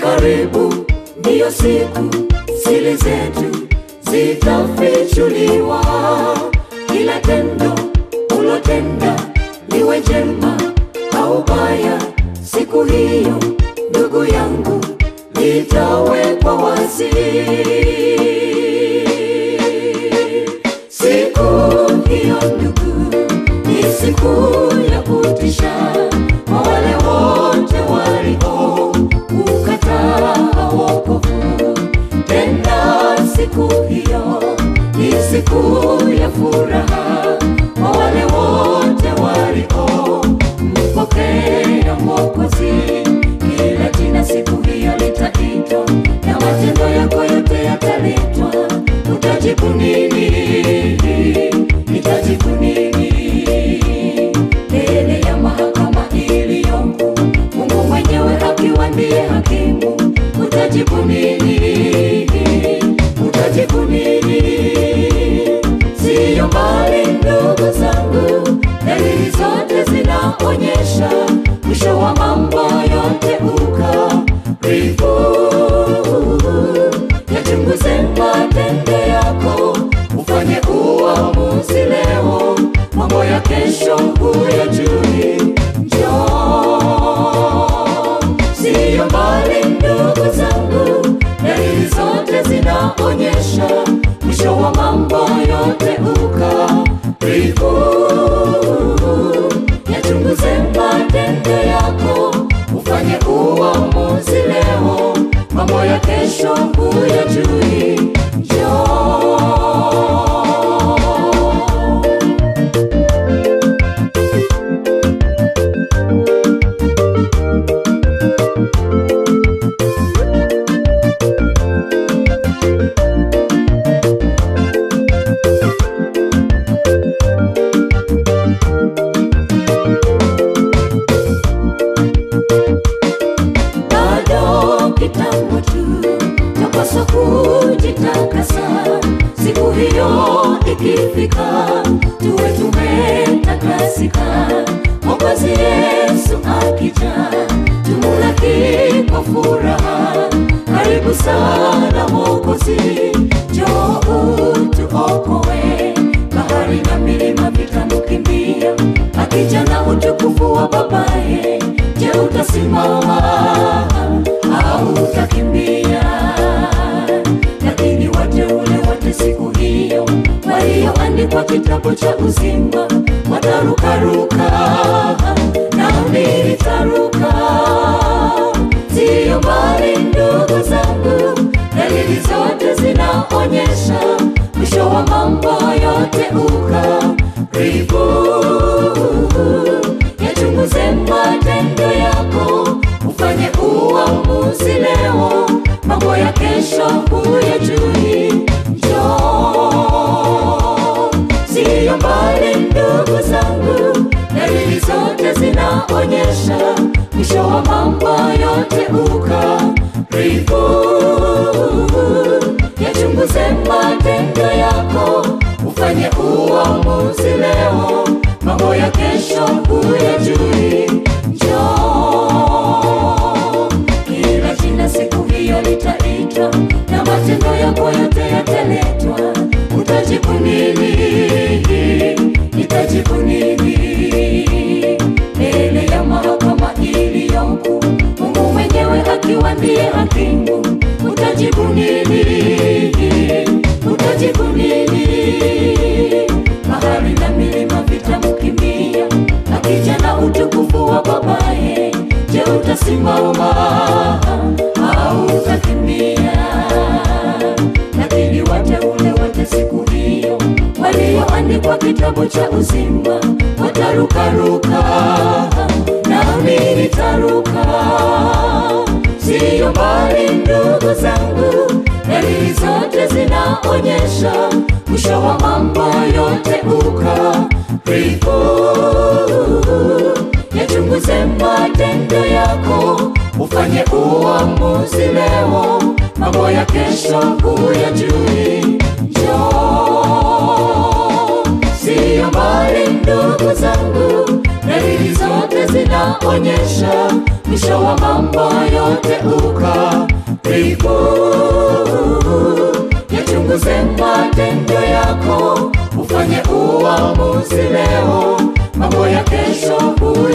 karibu, ndiyo siku siri zetu zitafichuliwa. Kila tendo ulotenda liwe jema au baya, siku hiyo ndugu yangu litawekwa wazi. Siku hiyo ndugu, ni siku ya kutisha kwa wale wote walio ukataa wokovu. Tena siku hiyo ni siku ya furaha kwa wale wote walio mpokea Mwokozi. Kila jina siku hiyo litaitwa na matendo yako yote yataletwa. Utajibu nini? Nitajibu nini mbele ya mahakama iliyoko? Mungu mwenyewe akiwa ndiye hakimu. Utajibu nini? Utajibu nini? Siyo mbali ndugu zangu, dalili zote zinaonyesha mwisho wa mambo yote ukaribu. Yachunguze matendo yako, ufanye uamuzi leo, mambo ya kesho huyajui. Njoo, siyo mbali ndugu zangu, dalili zote zinaonyesha mwisho wa mambo yote ukaribu. Yachunguze matendo yako, ufanye uamuzi leo, mambo ya kesho huyajui. Njoo. bado kitambo tu, tapaswa kujitakasa. Siku hiyo ikifika, tuwe tumetakasika. Mwokozi Yesu akija, tumulaki kwa furaha. Karibu sana Mwokozi, njoo utuokoe. Bahari na milima vitamkimbia, akija na utukufu wa babaye. Je, utasimama au utakimbia? Lakini wateule wote siku hiyo walioandikwa kitabu cha uzima watarukaruka, nami nitaruka. Siyo mbali ndugu zangu, dalili zote zinaonyesha mwisho wa mambo yote ukaribu. Yachunguze matendo yako, ufanye uamuzi leo, mambo ya kesho huyajui. Njoo, siyo mbali ndugu zangu, dalili zote zinaonyesha mwisho wa mambo yote ukaribu. Yachunguze matendo yako, ufanye uamuzi leo, mambo ya kesho huyajui. Njoo, kila jina siku hiyo litaitwa na matendo yako yote yataletwa. Utajibu nini? Nitajibu nini mbele ya mahakama iliyoko? Mungu mwenyewe akiwa ndiye hakimu. Utajibu nini? Utajibu nini? Bahari na milima vitamkimbia, akija na utukufu wa babaye. Je, utasimama au utakimbia? Lakini wateule wote siku hiyo walioandikwa kitabu cha uzima watarukaruka, nami nitaruka. Siyo mbali ndugu zangu, dalili zote zinaonyesha mwisho wa mambo yote ukaribu. Yachunguze matendo yako, ufanye uamuzi leo, mambo ya kesho huyajui. Njoo, siyo mbali ndugu zangu, dalili zote zina inaonyesha mwisho wa mambo yote ukaribu. Yachunguze matendo yako, ufanye uamuzi leo, mambo ya kesho